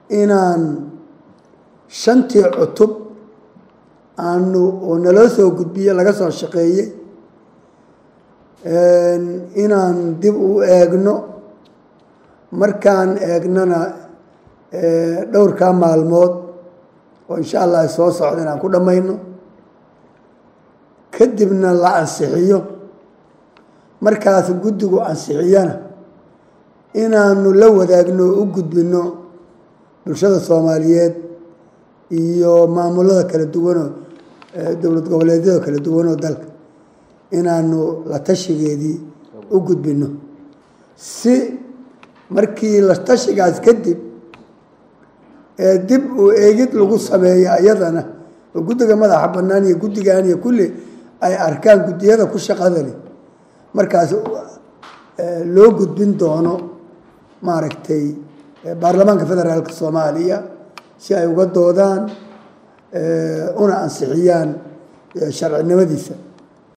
inaan shantii cutub aanu oo naloo soo gudbiye laga soo shaqeeyey inaan dib u eegno markaan eegnana dhowrkaa maalmood oo insha allah ay soo socda inaan ku dhammayno kadibna la ansixiyo markaas guddigu ansixiyana inaanu la wadaagno o u gudbino bulshada soomaaliyeed iyo maamulada kala duwanoo dowlad goboleedyada kala duwanoo dalka inaanu la tashigeedii u gudbino si markii la tashigaas kadib ee dib uu eegid lagu sameeyo iyadana oo guddiga madaxa bannaan iyo guddigan iyo kulli ay arkaan guddiyada ku shaqadani markaas loo gudbin doono maaragtay baarlamaanka federaalka soomaaliya si ay uga doodaan una ansixiyaan sharcinimadiisa